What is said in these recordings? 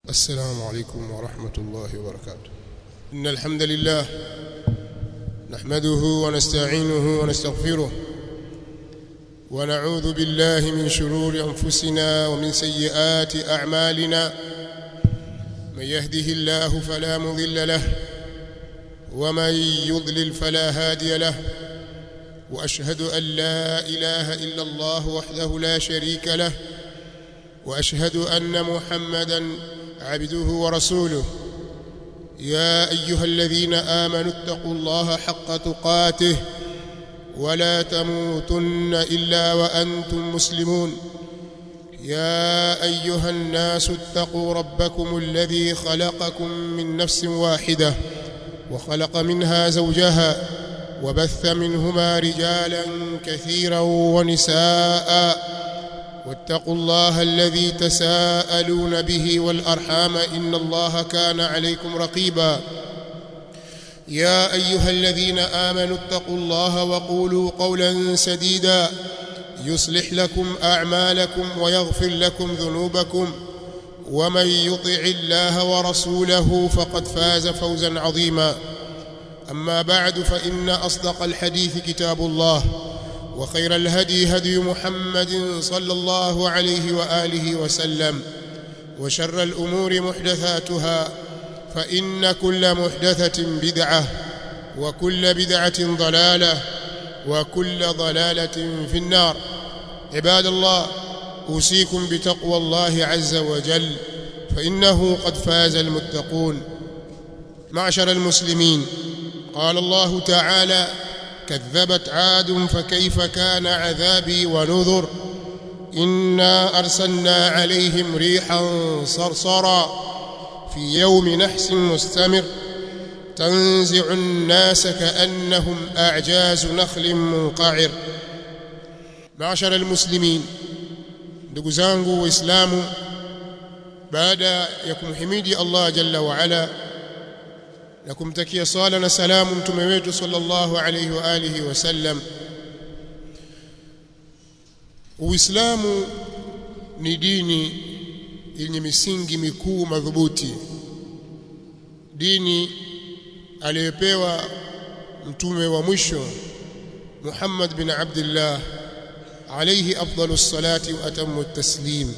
السلام عليكم ورحمة الله وبركاته إن الحمد لله نحمده ونستعينه ونستغفره ونعوذ بالله من شرور أنفسنا ومن سيئات أعمالنا من يهده الله فلا مضل له ومن يضلل فلا هادي له وأشهد أن لا إله إلا الله وحده لا شريك له وأشهد أن محمدا عبده ورسوله يا أيها الذين آمنوا اتقوا الله حق تقاته ولا تموتن إلا وأنتم مسلمون يا أيها الناس اتقوا ربكم الذي خلقكم من نفس واحدة وخلق منها زوجها وبث منهما رجالا كثيرا ونساء واتقوا الله الذي تساءلون به والأرحام إن الله كان عليكم رقيبا يا أيها الذين آمنوا اتقوا الله وقولوا قولا سديدا يصلح لكم أعمالكم ويغفر لكم ذنوبكم ومن يطع الله ورسوله فقد فاز فوزا عظيما أما بعد فإن أصدق الحديث كتاب الله وخير الهدي هدي محمد صلى الله عليه وآله وسلم وشر الأمور محدثاتها فإن كل محدثة بدعة وكل بدعة ضلالة وكل ضلالة في النار عباد الله أوصيكم بتقوى الله عز وجل فإنه قد فاز المتقون معشر المسلمين قال الله تعالى كذبت عاد فكيف كان عذابي ونذر إنا أرسلنا عليهم ريحا صرصرا في يوم نحس مستمر تنزع الناس كأنهم أعجاز نخل منقعر معشر المسلمين ndugu zangu waislamu baada ya kumhimidi Allah jalla wa ala na kumtakia sala na salamu mtume wetu sallallahu alayhi wa alihi wasallam Uislamu ni dini yenye misingi mikuu madhubuti dini aliyopewa mtume wa mwisho Muhammad bin Abdullah alayhi afdalu salati wa atamu taslim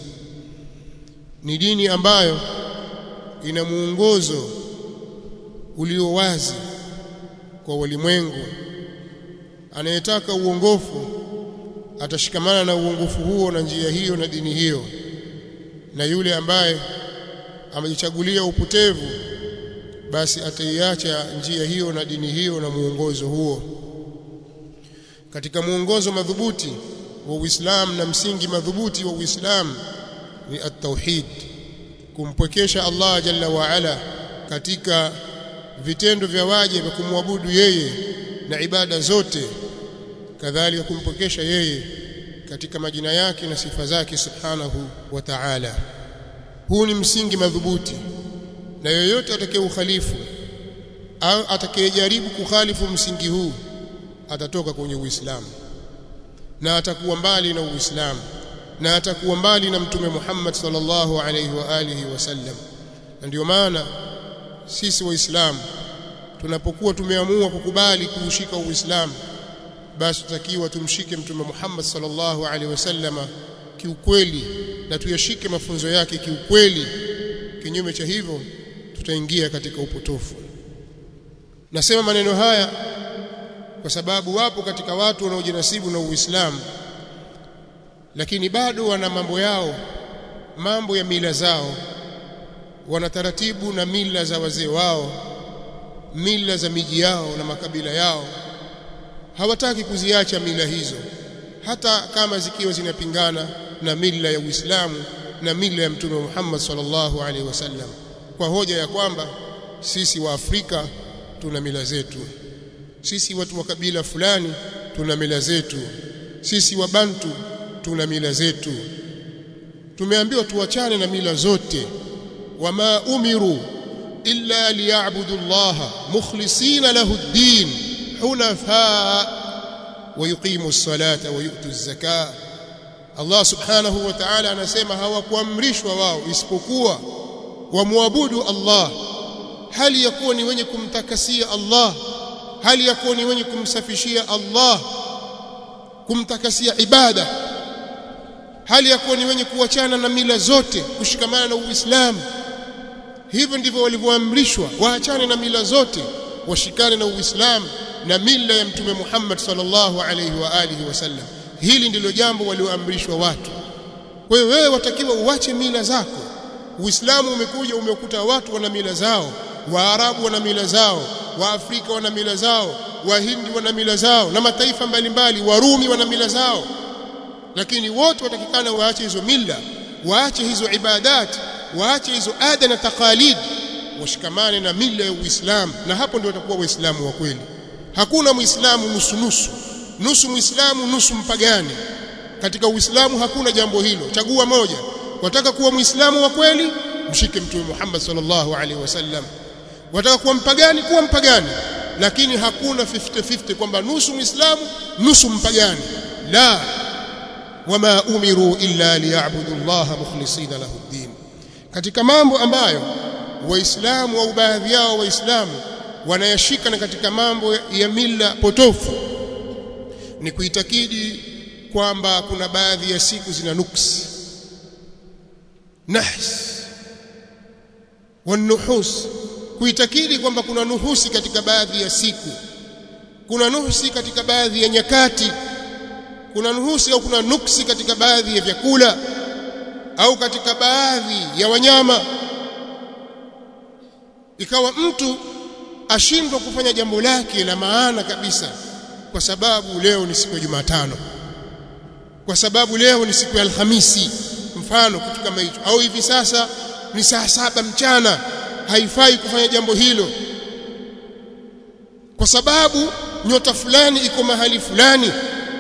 ni dini ambayo ina muongozo ulio wazi kwa walimwengu anayetaka uongofu atashikamana na uongofu huo na njia hiyo na dini hiyo na yule ambaye amejichagulia upotevu basi ataiacha njia hiyo na dini hiyo na muongozo huo katika muongozo madhubuti wa Uislamu na msingi madhubuti wa Uislamu ni at-tauhid kumpwekesha Allah jalla wa ala katika vitendo vya waje vya kumwabudu yeye na ibada zote kadhalika kumpokesha yeye katika majina yake na sifa zake subhanahu wa ta'ala huu ni msingi madhubuti na yoyote atakayeukhalifu au atakayejaribu kukhalifu msingi huu atatoka kwenye Uislamu na atakuwa mbali na Uislamu na atakuwa mbali na mtume Muhammad sallallahu alaihi wa alihi wasallam na ndio maana sisi waislamu tunapokuwa tumeamua kukubali kuushika uislamu basi tutakiwa tumshike mtume Muhammad sallallahu alaihi wasallama kiukweli na tuyashike mafunzo yake kiukweli kinyume cha hivyo tutaingia katika upotofu nasema maneno haya kwa sababu wapo katika watu wanaojinasibu na Uislamu lakini bado wana mambo yao mambo ya mila zao wana taratibu na mila za wazee wao mila za miji yao na makabila yao hawataki kuziacha mila hizo hata kama zikiwa zinapingana na mila ya Uislamu na mila ya Mtume Muhammad sallallahu alaihi wasallam kwa hoja ya kwamba sisi wa Afrika tuna mila zetu sisi watu wa kabila fulani tuna mila zetu sisi wa Bantu tuna mila zetu tumeambiwa tuachane na mila zote wama umiru illa liya'budu Allah mukhlisina lahu ad-din hunafa wa yuqimu as-salata wa yu'tu az-zakah Allah subhanahu wa ta'ala anasema hawakuamrishwa wao isipokuwa wamwabudu Allah hali ya kuwa ni wenye kumtakasia Allah hali ya kuwa ni wenye kumsafishia Allah kumtakasia ibada hali ya kuwa ni wenye kuachana na mila zote kushikamana na Uislamu hivyo ndivyo walivyoamrishwa waachane na mila zote washikane na Uislamu na mila ya mtume Muhammad sallallahu alaihi wa alihi wasallam hili ndilo jambo walioamrishwa watu kwa hiyo wewe watakiwa uache mila zako Uislamu umekuja umekuta watu wana mila zao Waarabu wana mila zao Waafrika wana mila zao Wahindi wana mila zao na mataifa mbalimbali Warumi wana mila zao lakini wote watakikana waache hizo mila waache hizo ibadat waache hizo ada na taqalid washikamane na mila ya Uislamu na hapo ndio watakuwa waislamu wa kweli hakuna muislamu nusu nusu nusu muislamu nusu mpagani katika uislamu hakuna jambo hilo chagua moja wataka kuwa muislamu wa kweli mshike mtume Muhammad sallallahu alaihi wasallam wataka kuwa mpagani kuwa mpagani lakini hakuna 50-50 kwamba nusu muislamu nusu mpagani la wama umiru illa liya'budu Allah mukhlisina lahu ad-din katika mambo ambayo waislamu au baadhi yao waislamu wanayashika na katika mambo ya mila potofu ni kuitakidi kwamba kuna baadhi ya siku zina nuksi nahs wanuhus kuitakidi kwamba kuna nuhusi katika baadhi ya siku kuna nuhusi katika baadhi ya nyakati kuna nuhusi au kuna nuksi katika baadhi ya vyakula au katika baadhi ya wanyama ikawa mtu ashindwa kufanya jambo lake la maana kabisa kwa sababu leo ni siku ya Jumatano kwa sababu leo ni siku ya Alhamisi mfano kitu kama hicho au hivi sasa ni saa saba mchana haifai kufanya jambo hilo kwa sababu nyota fulani iko mahali fulani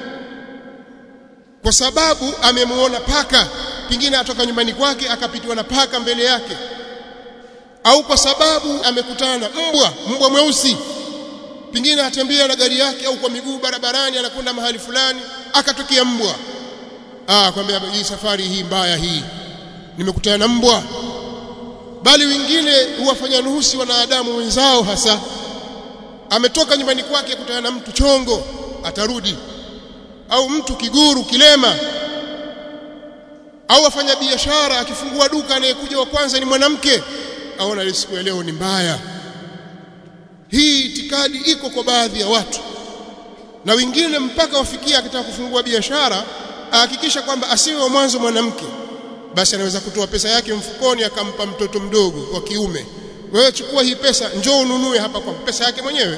kwa sababu amemuona paka pingine atoka nyumbani kwake akapitiwa na paka mbele yake au kwa sababu amekutana na mbwa mbwa mweusi pingine atembea na gari yake au kwa miguu barabarani anakwenda mahali fulani akatokea mbwa ah kwambia hii safari hii mbaya hii nimekutana na mbwa bali wengine huwafanya nuhusi wanadamu wenzao hasa ametoka nyumbani kwake kutana na mtu chongo atarudi au mtu kiguru kilema au afanya biashara akifungua duka anayekuja wa kwanza ni mwanamke aona siku ya leo ni mbaya hii itikadi iko kwa baadhi ya watu na wengine mpaka wafikia akitaka kufungua biashara ahakikisha kwamba asiwe wa mwanzo mwanamke basi anaweza kutoa pesa yake mfukoni akampa mtoto mdogo wa kiume wewe chukua hii pesa njoo ununue hapa kwa pesa yake mwenyewe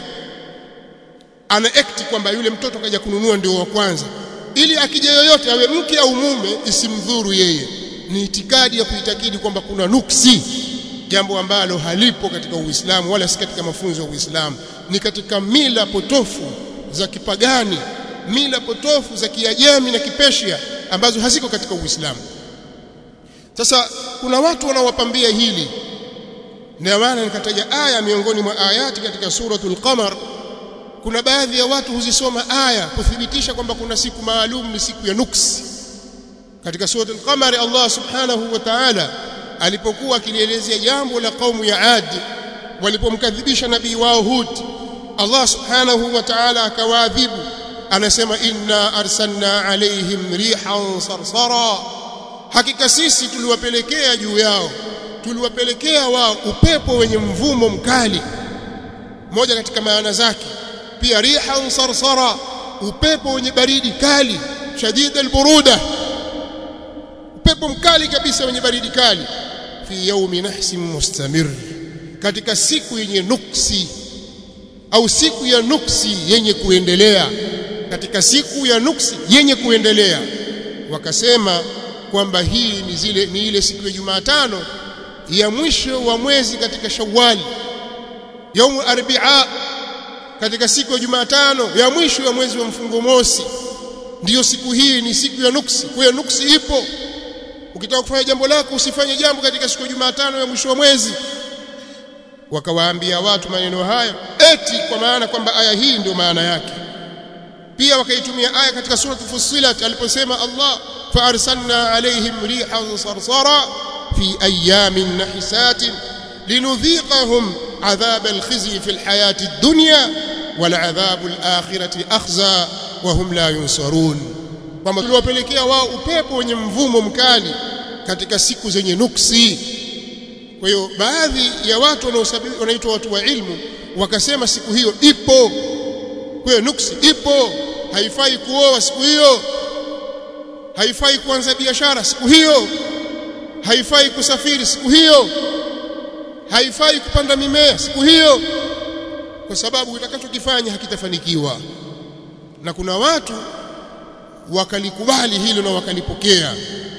ana act kwamba yule mtoto kaja kununua ndio wa kwanza ili akija yoyote awe mke au mume isimdhuru yeye ni itikadi ya kuitakidi kwamba kuna nuksi jambo ambalo halipo katika Uislamu wala si katika mafunzo ya Uislamu ni katika mila potofu za kipagani mila potofu za kiajemi na kipeshia ambazo haziko katika Uislamu sasa kuna watu wanaowapambia hili na maana nikataja aya miongoni mwa ayati katika suratul qamar kuna baadhi ya watu huzisoma aya kuthibitisha kwamba kuna siku maalum ni siku ya nuksi katika suratul qamar Allah subhanahu wa ta'ala alipokuwa akilielezea jambo la kaumu ya Ad walipomkadhibisha nabii wao Hud Allah subhanahu wa ta'ala akawaadhibu anasema inna arsalna alaihim rihan sarsara hakika sisi tuliwapelekea juu yao tuliwapelekea wao upepo wenye mvumo mkali moja katika maana zake pia rihan sarsara upepo wenye baridi kali shadid alburuda upepo mkali kabisa wenye baridi kali fi yaumi nahsin mustamir katika siku yenye nuksi au siku ya nuksi yenye kuendelea katika siku ya nuksi yenye kuendelea wakasema kwamba hii ni zile ni ile siku ya Jumatano ya mwisho wa mwezi katika Shawwal yaumu arbaa katika siku ya Jumatano ya mwisho ya mwezi wa mfungo mosi ndiyo siku hii ni siku ya nuksi kwa hiyo nuksi ipo ukitaka kufanya jambo lako usifanye jambo katika siku ya Jumatano ya mwisho wa mwezi wakawaambia watu maneno hayo eti kwa maana kwamba aya hii ndio maana yake pia wakaitumia aya katika sura Fussilat aliposema Allah fa arsalna alaihim rihan sarsara في أيام نحسات لنذيقهم عذاب الخزي في الحياة الدنيا والعذاب الآخرة أخزى وهم لا ينصرون kwamba tuliwapelekea wao upepo wenye mvumo mkali katika siku zenye nuksi kwa hiyo baadhi ya watu wanaoitwa watu wa ilmu wakasema siku hiyo ipo kwa hiyo nuksi ipo haifai kuoa siku hiyo haifai kuanza biashara siku hiyo haifai kusafiri siku hiyo haifai kupanda mimea siku hiyo kwa sababu utakachokifanya hakitafanikiwa na kuna watu wakalikubali hilo na wakalipokea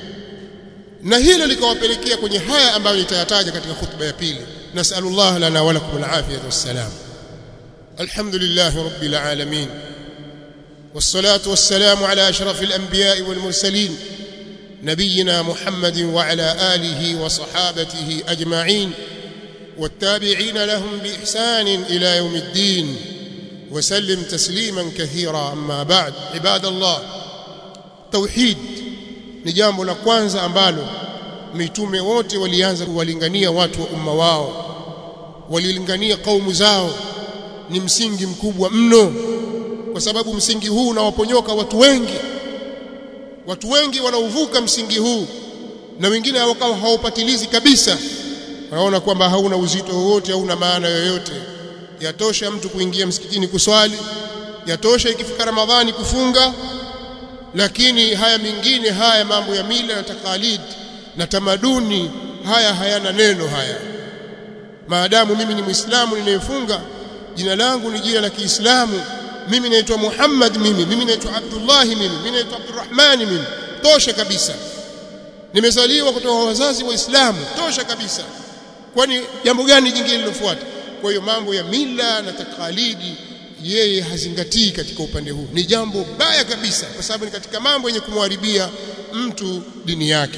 na hilo likawapelekea kwenye haya ambayo nitayataja katika khutba ya pili nasallallahu lana wa lakum alafiyata wassalam alhamdulillah rabbil alamin والصلاه والسلام على اشرف الانبياء والمرسلين نبينا محمد وعلى اله وصحابته اجمعين والتابعين لهم باحسان الى يوم الدين وسلم تسليما كثيرا اما بعد عباد الله توحيد ni jambo la kwanza ambalo mitume wote walianza kuwalingania watu wa umma wao walilingania kaumu zao ni msingi mkubwa mno kwa sababu msingi huu unawaponyoka watu wengi watu wengi wanauvuka msingi huu na wengine wakawa haupatilizi kabisa wanaona kwamba hauna uzito wowote hauna maana yoyote yatosha mtu kuingia msikitini kuswali yatosha ikifika ramadhani kufunga lakini haya mengine haya mambo ya mila na takalid na tamaduni haya hayana neno haya maadamu mimi ni muislamu ninayefunga jina langu ni jina la Kiislamu mimi naitwa Muhammad mimi mimi naitwa Abdullah mimi mimi naitwa Abdurrahman mimi tosha kabisa nimezaliwa kutoka wazazi waislamu tosha kabisa kwani jambo gani jingine lilofuata kwa hiyo mambo ya mila na takalidi yeye hazingatii katika upande huu ni jambo baya kabisa kwa sababu ni katika mambo yenye kumharibia mtu dini yake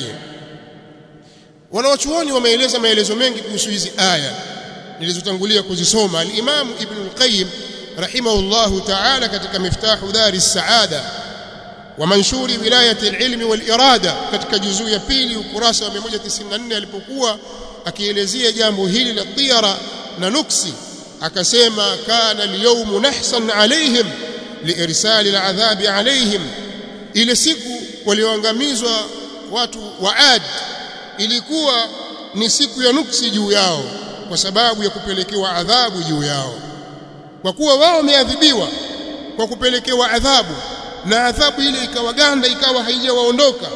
wanawachuoni wameeleza maelezo mengi kuhusu hizi aya nilizotangulia kuzisoma al-Imam Ibn al-Qayyim rahimahullahu ta'ala katika miftahu dari saada wa manshuri wilayati al-ilmi wal-irada katika juzuu ya pili ukurasa wa 194 alipokuwa akielezea jambo hili la tiyara na nuksi akasema kana al-yawmu nahsan alaihim liirsali al-adhabi alaihim ile siku walioangamizwa watu wa Ad ilikuwa ni siku ya nuksi juu yao kwa sababu ya kupelekewa adhabu juu yao kwa kuwa wao wameadhibiwa kwa kupelekewa adhabu na adhabu ile ikawaganda ikawa haijawaondoka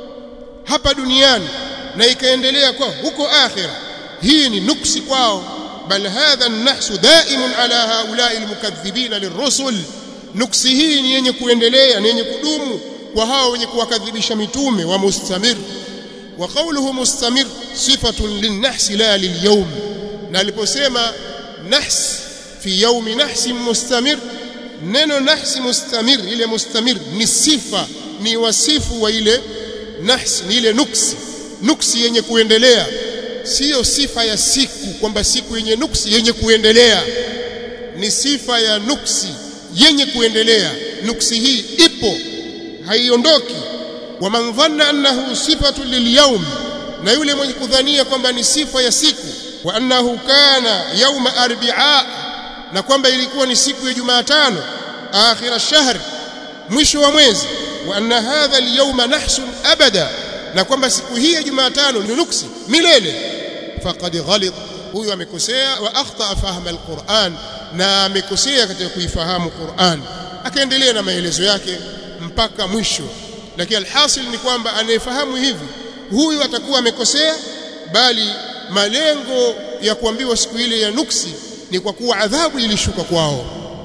hapa duniani na ikaendelea kwa huko akhira hii ni nuksi kwao bal hadha an-nahsu daimun ala haula'i al-mukaththibina lirrusul nuksi hii ni yenye kuendelea ni yenye kudumu kwa hao wenye kuwakadhibisha mitume wa mustamir wa qawluhu mustamir sifatun lin-nahsi la lil-yawm na aliposema nahs fi yawmi nahsi mustamir neno nahsi mustamir ile mustamir ni sifa ni wasifu wa ile nahs ni ile nuksi nuksi yenye kuendelea siyo sifa ya siku kwamba siku yenye nuksi yenye kuendelea ni sifa ya nuksi yenye kuendelea nuksi hii ipo haiondoki waman dhanna annahu sifatu lilyawm na yule mwenye kudhania kwamba ni sifa ya siku wa annahu kana yawma arbi'a na kwamba ilikuwa ni siku ya Jumatano akhir ash-shahr mwisho wa mwezi wa anna hadha al-yawma nahsun abada na kwamba siku hii ya Jumatano ni nuksi milele faqad ghalit huyu amekosea wa akhta fahma al-Qur'an na amekosea katika kuifahamu Qur'an akaendelea na maelezo yake mpaka mwisho lakini alhasil ni kwamba anayefahamu hivi huyu atakuwa amekosea bali malengo ya kuambiwa siku ile ya nuksi ni kwa kuwa adhabu ilishuka kwao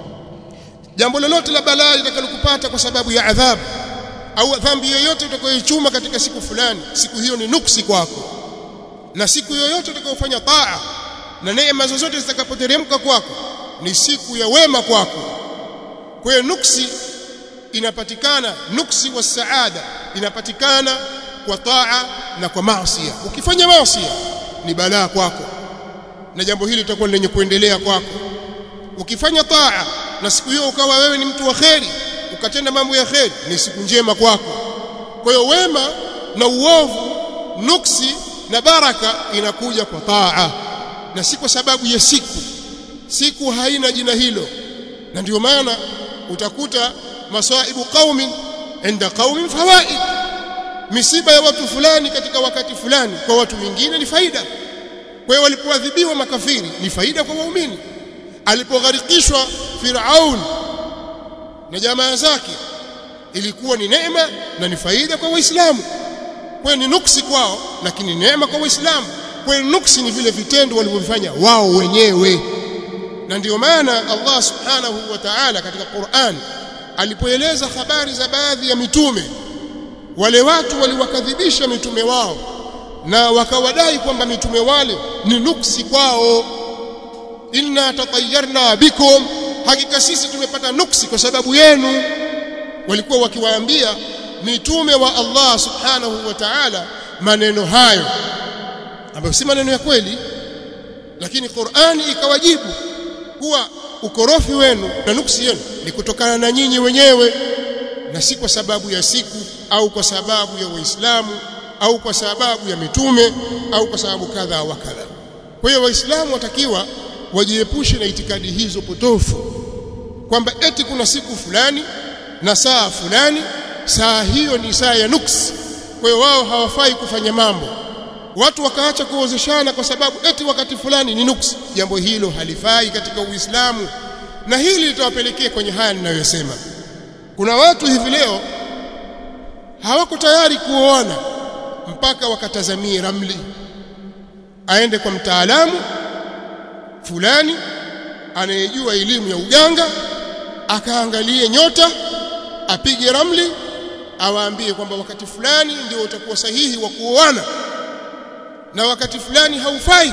jambo lolote la balaa litakalokupata kwa sababu ya adhabu au dhambi yoyote utakayoichuma katika siku fulani siku hiyo ni nuksi kwako na siku yoyote utakayofanya taa na neema zozote zitakapoteremka kwako ni siku ya wema kwako kwa hiyo nuksi inapatikana nuksi wa saada inapatikana kwa taa na kwa maasi ukifanya maasi ni balaa kwako na jambo hili litakuwa lenye kuendelea kwako ukifanya taa na siku hiyo ukawa wewe ni mtu wa kheri ukatenda mambo ya kheri ni siku njema kwako kwa hiyo wema na uovu nuksi na baraka inakuja kwa taa na si kwa sababu ya siku siku haina jina hilo na ndio maana utakuta masaibu qaumin inda qaumin fawaid misiba ya watu fulani katika wakati fulani kwa watu wengine ni faida kwa hiyo walipoadhibiwa makafiri ni faida kwa waumini alipogharikishwa Firaun na jamaa zake ilikuwa ni neema na ni faida kwa waislamu kwa ni nuksi kwao lakini neema kwa waislamu kwa nuksi ni vile vitendo walivyofanya wao wenyewe na ndiyo maana Allah subhanahu wa ta'ala katika Qur'an alipoeleza habari za baadhi ya mitume wale watu waliwakadhibisha mitume wao na wakawadai kwamba mitume wale ni nuksi kwao inna tatayarna bikum hakika sisi tumepata nuksi kwa sababu yenu walikuwa wakiwaambia mitume wa Allah subhanahu wa ta'ala maneno hayo ambayo si maneno ya kweli lakini Qur'ani ikawajibu kuwa ukorofi wenu na nuksi yenu ni kutokana na nyinyi wenyewe na si kwa sababu ya siku au kwa sababu ya Waislamu au kwa sababu ya mitume au kwa sababu kadha wa kadha. Kwa hiyo Waislamu watakiwa wajiepushe na itikadi hizo potofu kwamba eti kuna siku fulani na saa fulani, saa hiyo ni saa ya nuksi. Kwa hiyo wao hawafai kufanya mambo. Watu wakaacha kuozeshana kwa sababu eti wakati fulani ni nuksi. Jambo hilo halifai katika Uislamu, na hili litawapelekea kwenye haya ninayosema. Kuna watu hivi leo hawako tayari kuoana mpaka wakatazamie ramli, aende kwa mtaalamu fulani anayejua elimu ya uganga, akaangalie nyota, apige ramli, awaambie kwamba wakati fulani ndio utakuwa sahihi wa kuoana na wakati fulani haufai.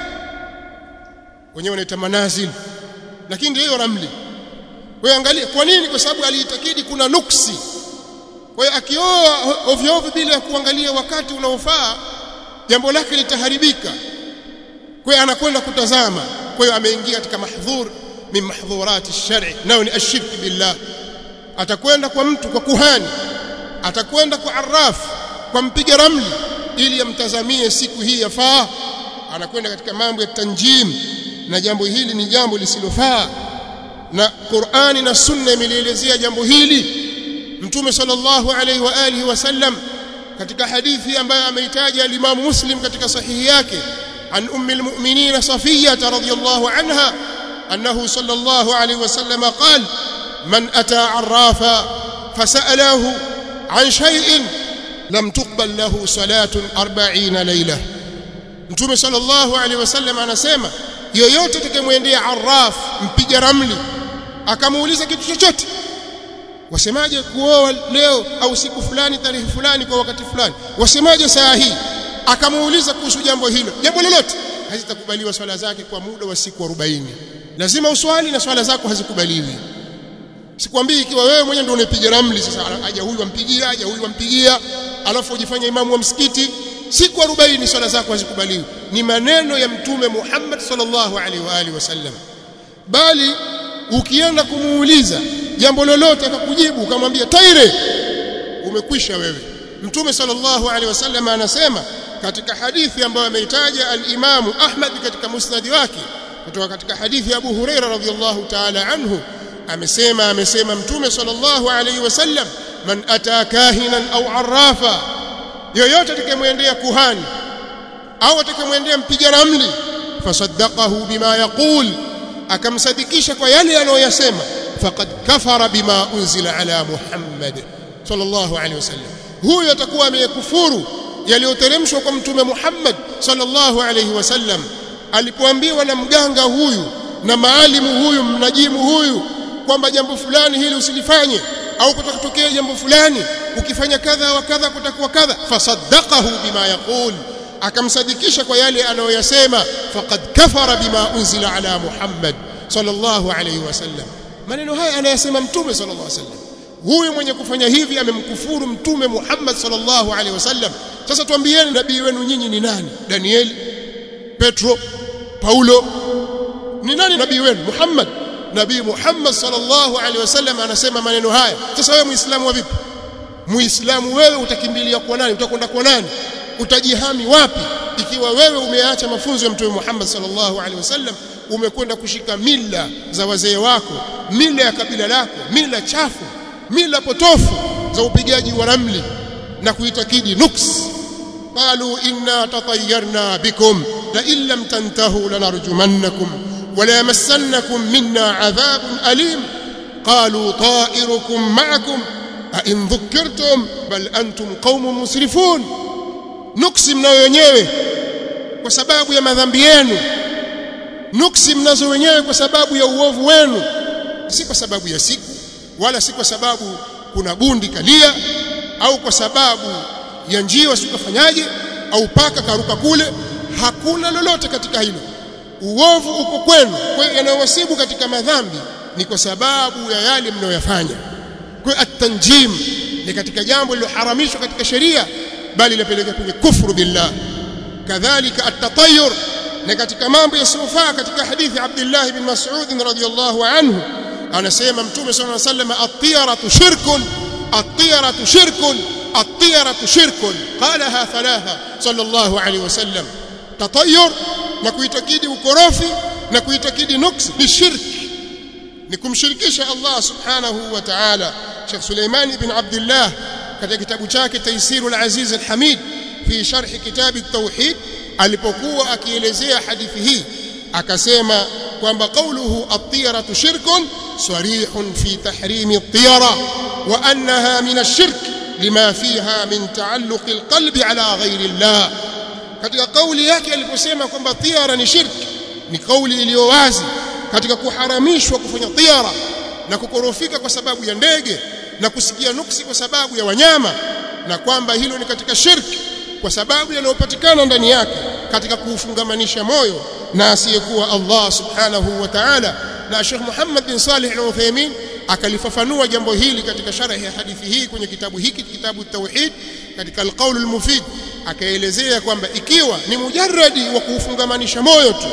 Wenyewe wanaita manazil, lakini ndio hiyo ramli. Kwa hiyo angalia, kwa nini? Kwa sababu aliitakidi kuna nuksi. Kwa hiyo akioa ovyo ovyo bila ya kuangalia wakati unaofaa, jambo lake litaharibika. Kwa hiyo anakwenda kutazama. Kwa hiyo ameingia katika mahdhur min mahdhurati shari, nayo ni ashirki billah. Atakwenda kwa mtu, kwa kuhani, atakwenda kwa arraf, kwa mpiga ramli, ili amtazamie siku hii yafaa. Anakwenda katika mambo ya tanjim, na jambo hili ni jambo lisilofaa na Qur'ani na Sunna imelielezea jambo hili Mtume sallallahu alaihi wa alihi wasallam katika hadithi ambayo ameitaja al-Imam Muslim katika sahihi yake an ummi al-mu'minin Safiyyah radhiyallahu anha annahu sallallahu alaihi wasallam qala man ata arrafa fasalahu an shay'in lam tuqbal lahu salatun 40 layla Mtume sallallahu alaihi wasallam anasema yoyote atakayemwendea arraf mpiga ramli akamuuliza kitu chochote wasemaje kuoa leo au siku fulani tarehe fulani kwa wakati fulani wasemaje saa hii akamuuliza kuhusu jambo hilo jambo lolote hazitakubaliwa swala zake kwa muda wa siku 40 lazima uswali na swala zako hazikubaliwi sikwambii ikiwa wewe mwenyewe ndio unapiga ramli sasa aja huyu ampigia aja huyu ampigia alafu ujifanye imamu wa msikiti siku 40 swala zako hazikubaliwi ni maneno ya mtume Muhammad sallallahu alaihi wa alihi wasallam bali ukienda kumuuliza jambo lolote akakujibu ukamwambia taire umekwisha wewe mtume sallallahu alaihi wasallam anasema katika hadithi ambayo ameitaja al-Imamu Ahmad katika musnad wake kutoka katika hadithi ya Abu Huraira radhiyallahu ta'ala anhu amesema amesema mtume sallallahu alaihi wasallam man ata kahinan au arrafa yoyote atakayemwendea kuhani au atakayemwendea mpiga ramli fasaddaqahu bima yaqul akamsadikisha kwa yale anayoyasema faqad kafara bima unzila ala Muhammad sallallahu alaihi wasallam huyo atakuwa amekufuru yaliyoteremshwa kwa mtume Muhammad sallallahu alaihi wasallam alipoambiwa na mganga huyu na maalimu huyu mnajimu huyu kwamba jambo fulani hili usilifanye au kutakutokea jambo fulani ukifanya kadha wa kadha kutakuwa kadha fasaddaqahu bima yaqul akamsadikisha kwa yale anayoyasema faqad kafara bima unzila ala Muhammad sallallahu alayhi wasallam maneno haya anayasema mtume sallallahu alayhi wasallam huyu mwenye kufanya hivi amemkufuru mtume Muhammad sallallahu alayhi wasallam sasa tuambieni nabii wenu nyinyi ni nani Danieli Petro Paulo ni nani nabii wenu Muhammad nabii Muhammad sallallahu alaihi wasallam anasema maneno haya sasa wewe muislamu wa vipi muislamu wewe utakimbilia kwa nani utakwenda kwa nani utajihami wapi ikiwa wewe umeacha mafunzo ya mtume Muhammad sallallahu alaihi wasallam umekwenda kushika mila za wazee wako mila ya kabila lako mila chafu mila potofu za upigaji wa ramli na kuitakidi nuks qalu inna tatayyarna bikum la in lam tantahu lanarjumannakum wa la yamassannakum minna adhabun alim qalu ta'irukum ma'akum a in dhukirtum bal antum qaumun musrifun nuksi mnayo wenyewe kwa sababu ya madhambi yenu nuksi mnazo wenyewe kwa sababu ya uovu wenu si kwa sababu ya siku wala si kwa sababu kuna bundi kalia au kwa sababu ya njiwa sikafanyaje au paka karuka kule hakuna lolote katika hilo uovu uko kwenu kwa hiyo yanayowasibu katika madhambi ni kwa sababu ya yale mnayoyafanya kwa hiyo at-tanjim ni katika jambo lililoharamishwa katika sheria bali linapeleka kwenye kufuru billah kadhalika at-tatayyur na katika mambo yasiyofaa katika hadithi Abdullah ibn Mas'ud radhiyallahu anhu anasema mtume sallallahu alayhi wasallam at-tiyaratu shirkun at-tiyaratu shirkun at-tiyaratu shirkun qalaha thalatha sallallahu alayhi wasallam tatayyur na kuitakidi ukorofi na kuitakidi nuks ni shirki ni kumshirikisha Allah subhanahu wa ta'ala Sheikh Suleiman ibn Abdullah katika kitabu chake Taysirul Aziz al-Hamid fi sharh kitab at-tauhid alipokuwa akielezea hadithi hii akasema kwamba qawluhu at-tiyaratu shirkun sarihun fi tahrimi at-tiyara wa annaha min ash-shirk lima fiha min taalluq al-qalbi ala ghayri Allah katika kauli yake aliposema kwamba tiyara ni shirki ni kauli iliyo wazi katika kuharamishwa kufanya tiyara na kukorofika kwa sababu ya ndege na kusikia nuksi kwa sababu ya wanyama na kwamba hilo ni katika shirki kwa sababu yanayopatikana ndani yake katika kuufungamanisha moyo na asiyekuwa Allah subhanahu wa ta'ala na Sheikh Muhammad bin Salih al-Uthaymeen akalifafanua jambo hili katika sharhi ya hadithi hii kwenye kitabu hiki kitabu tauhid katika al-qawl al-mufid akaelezea kwamba ikiwa ni mujarradi wa kuufungamanisha moyo tu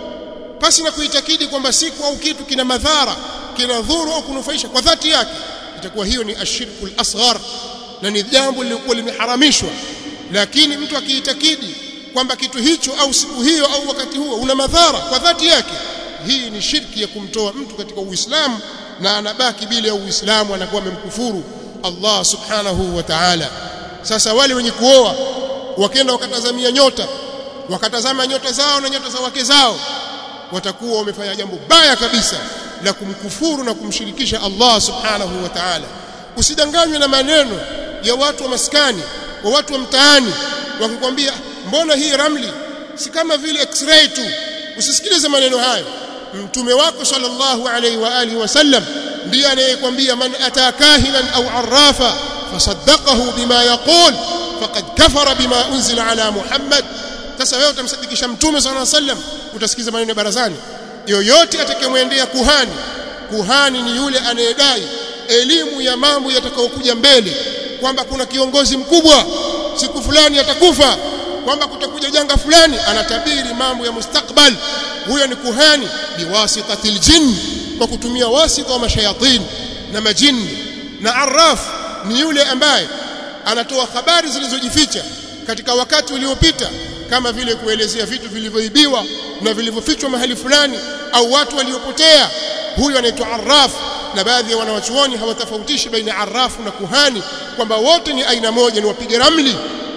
pasi na kuitakidi kwamba siku au kitu kina madhara kina dhuru au kunufaisha kwa dhati yake itakuwa hiyo ni ashirku al-asghar na ni jambo lilikuwa limeharamishwa lakini mtu akiitakidi kwamba kitu hicho au siku hiyo au wakati huo una madhara kwa dhati yake hii ni shirki ya kumtoa mtu katika Uislamu na anabaki bila ya Uislamu anakuwa amemkufuru Allah subhanahu wa ta'ala sasa wale wenye kuoa wakenda wakatazamia nyota wakatazama nyota zao na nyota za wake zao watakuwa wamefanya jambo baya kabisa la kumkufuru na kumshirikisha Allah subhanahu wa ta'ala usidanganywe na maneno ya watu wa maskani wa watu wa mtaani wakikwambia mbona hii ramli si kama vile x-ray tu usisikilize maneno hayo mtume wako sallallahu alaihi wa alihi wasallam ndiye anayekwambia man atakahinan au arrafa fasaddaqahu bima yaqul faqad kafara bima unzila ala muhammad sasa wewe utamsadikisha mtume sallallahu alaihi wasallam utasikiza maneno ya barazani yoyote atakayemwendea kuhani kuhani ni yule anayedai elimu ya mambo yatakayokuja mbele kwamba kuna kiongozi mkubwa siku fulani atakufa kwamba kutakuja janga fulani anatabiri mambo ya mustakbal huyo ni kuhani biwasitatil jinn kwa kutumia wasita wa mashayatin na majini na arraf ni yule ambaye anatoa habari zilizojificha katika wakati uliopita kama vile kuelezea vitu vilivyoibiwa na vilivyofichwa mahali fulani au watu waliopotea huyo anaitwa arraf na baadhi ya wanawachuoni hawatofautishi baina arrafu na kuhani kwamba wote ni aina moja ni wapiga ramli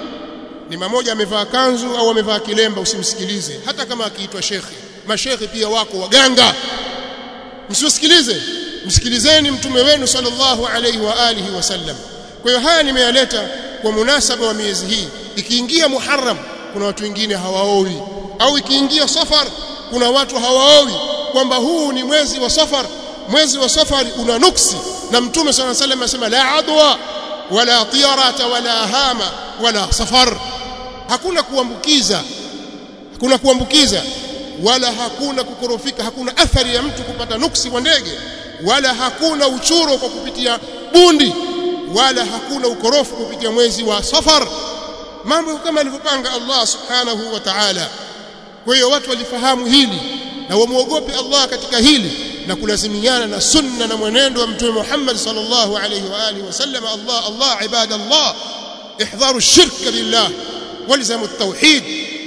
ni mmoja amevaa kanzu au amevaa kilemba usimsikilize hata kama akiitwa shekhi mashekhi pia wako waganga msiwasikilize msikilizeni mtume wenu sallallahu alaihi wa alihi wasallam kwa hiyo haya nimeyaleta kwa munasaba wa miezi hii ikiingia muharram kuna watu wengine hawaowi au ikiingia safar kuna watu hawaowi kwamba huu ni mwezi wa safar mwezi wa safari una nuksi na mtume صلى الله عليه وسلم asema la adwa wala tiyarata wala hama wala safar hakuna kuambukiza hakuna kuambukiza wala hakuna kukorofika hakuna athari ya mtu kupata nuksi wa ndege wala hakuna uchuro kwa kupitia bundi wala hakuna ukorofu kupitia mwezi wa safar mambo kama alivyopanga Allah subhanahu wa ta'ala kwa hiyo watu walifahamu hili na wamuogope Allah katika hili na kulazimiana na sunna na mwenendo wa mtume Muhammad sallallahu alayhi wa alihi wasallam Allah Allah ibada Allah ihdharu shirka billah walzamu at-tauhid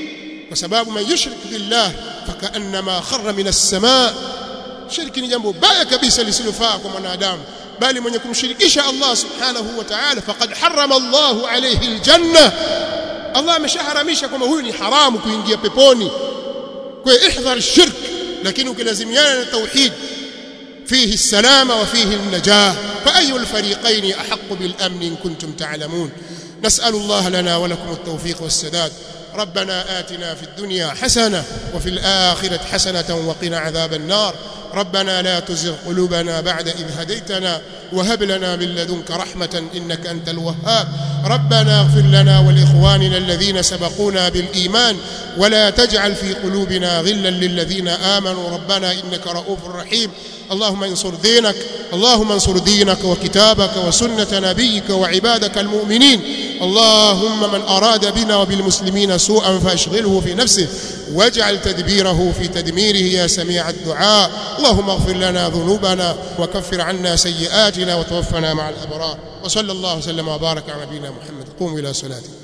kwa sababu man yushrik billah fakaannama kharra min as-samaa shirki ni jambo baya kabisa lisilofaa kwa mwanadamu bali mwenye kumshirikisha Allah subhanahu wa ta'ala faqad harrama Allahu alayhi aljanna Allah ameshaharamisha kwamba huyu ni haramu kuingia peponi kwa ihdhar shirk lakini ukilazimiana na tauhid فيه السلامة وفيه النجاة فأي الفريقين أحق بالأمن إن كنتم تعلمون نسأل الله لنا ولكم التوفيق والسداد ربنا آتنا في الدنيا حسنة وفي الآخرة حسنة وقنا عذاب النار ربنا لا تزغ قلوبنا بعد إذ هديتنا وهب لنا من لدنك رحمة إنك أنت الوهاب ربنا اغفر لنا ولإخواننا الذين سبقونا بالإيمان ولا تجعل في قلوبنا غلا للذين آمنوا ربنا إنك رؤوف رحيم اللهم انصر دينك اللهم انصر دينك وكتابك وسنة نبيك وعبادك المؤمنين اللهم من أراد بنا وبالمسلمين سوءا فأشغله في نفسه واجعل تدبيره في تدميره يا سميع الدعاء اللهم اغفر لنا ذنوبنا وكفر عنا سيئاتنا وتوفنا مع الأبرار وصلى الله وسلم وبارك على نبينا محمد قوموا إلى صلاتكم